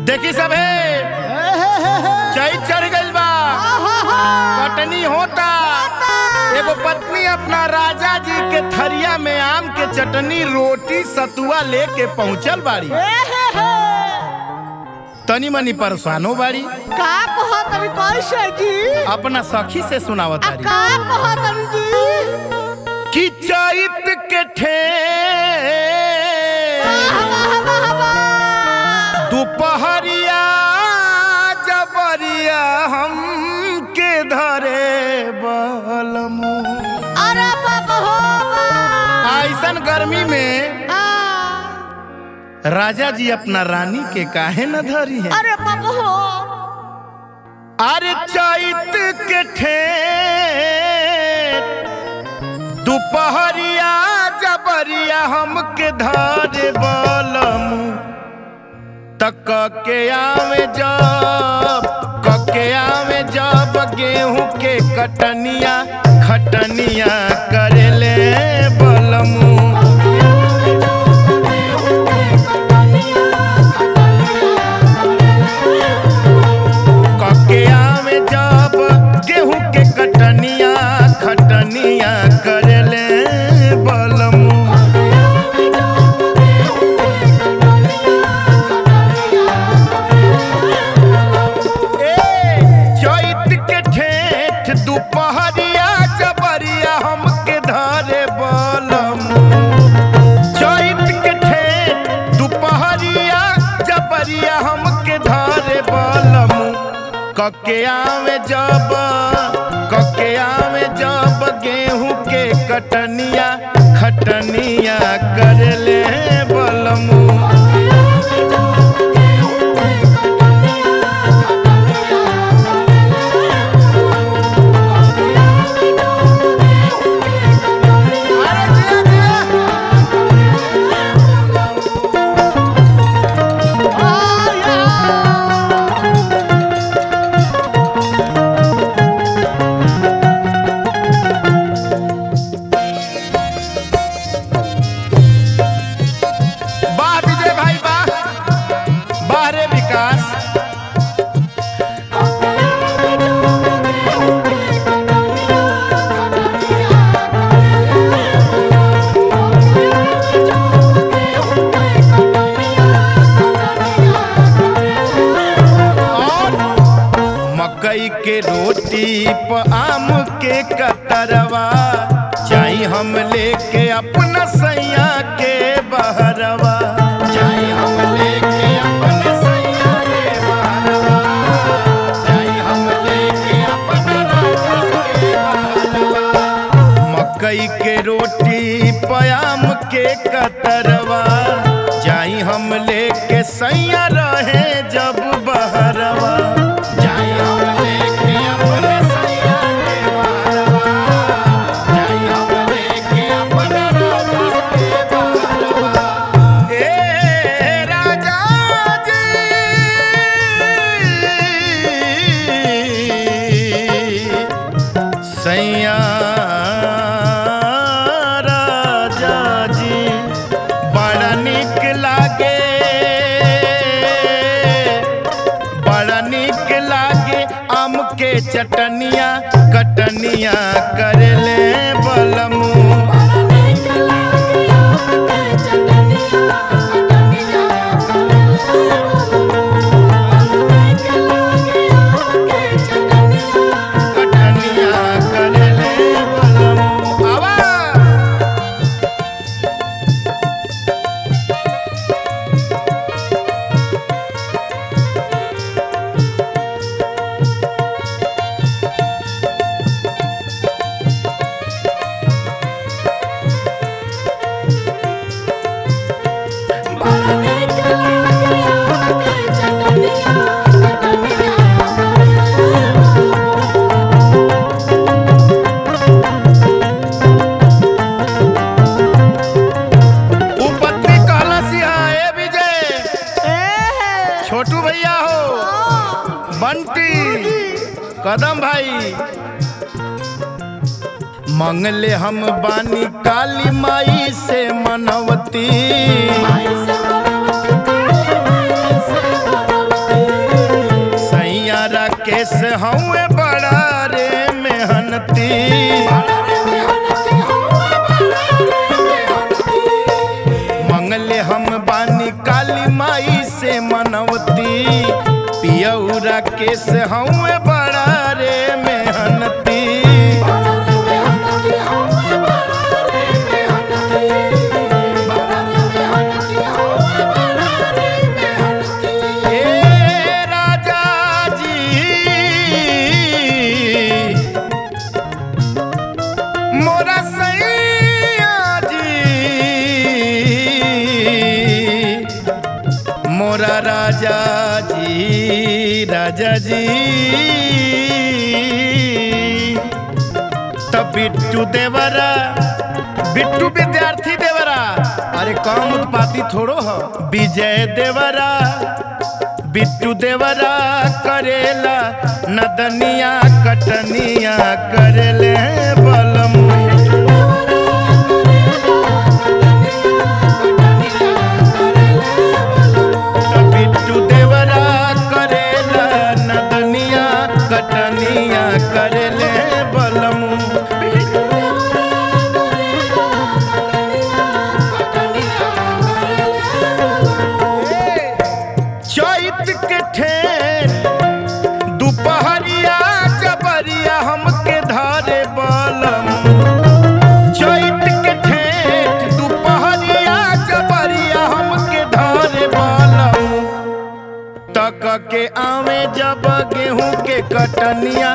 देखी सब है चई चढ़ गइल बा कटनी होता एगो पत्नी अपना राजा जी के थरिया में आम के चटनी रोटी सतुआ लेके पहुंचल बाड़ी तनी मनी परेशानो बाड़ी का कहत अभी कैसे जी अपना सखी से सुनावत आ बाड़ी का कहत अभी जी कि चैत के ठे वाह, वाह, वाह। दुपहरिया जबरिया हम के धरे बलमू अरे बाबा हो बा। ऐसन गर्मी में आ, राजा जी अपना रानी के काहे न धरी है अरे बाबा हो अरे चैत के ठे दुपहरिया जबरिया हम के धरे बलमू तक के आवे जब कके आवे जब गेहूं के कटनिया खटनिया करेले बलमू कके आवे जब गेहूं के कटनिया खटनिया करेले बलमू ए चैत के ठेठ दुपहरिया जबरिया हमके धरे बलमू चैत के ठेठ दुपहरिया जबरिया हमके धरे बलमू कके आवे जब कके आवे जब गेहूं के कटनिया खटनिया करले बलमू अरे जिया जिया वाह विजय भाई वाह वाह रे विकास और मकई के रोटी प आम के कतरवा चाही हम लेके अपना सैया के बहरवा चाही हम लेके अपना सैया के बहरवा चाही हम लेके अपना राजा के बहरवा मकई के रोटी पयाम के कतरवा जाई हम लेके सैया रहे जब बहरवा जाई हम लेके अपने सैया के बहरवा जाई हम लेके अपना राजा के बहरवा ए राजा जी सैया राजा जी बड़ा निक लागे बड़ा निक लागे आम के चटनिया कटनिया करले बलमू कटनिया करले बलमू आवा ऊ पत्नी कहला सिया ए विजय छोटू भैया हो बंटी कदम भाई मंगले हम बानी काली माई से मनवती राकेश हऊँ बड़ा रे मेहनती ए राजा जी मोरा सैया जी मोरा राजा जी राजा जी तब बिट्टू देवरा बिट्टू विद्यार्थी देवरा अरे कम उत्पाती थोड़ो हो विजय देवरा बिट्टू देवरा करेला नदनिया कटनिया करेले बलमू बिट्टू देवरा करेला नदनिया कटनिया करेले बलमू चैत के ठेर दुपहरिया जबरिया हमके धारे बलम चैत के ठेठ दुपहरिया जबरिया हमके धारे बलम तक के आवे जब गेहूं के कटनिया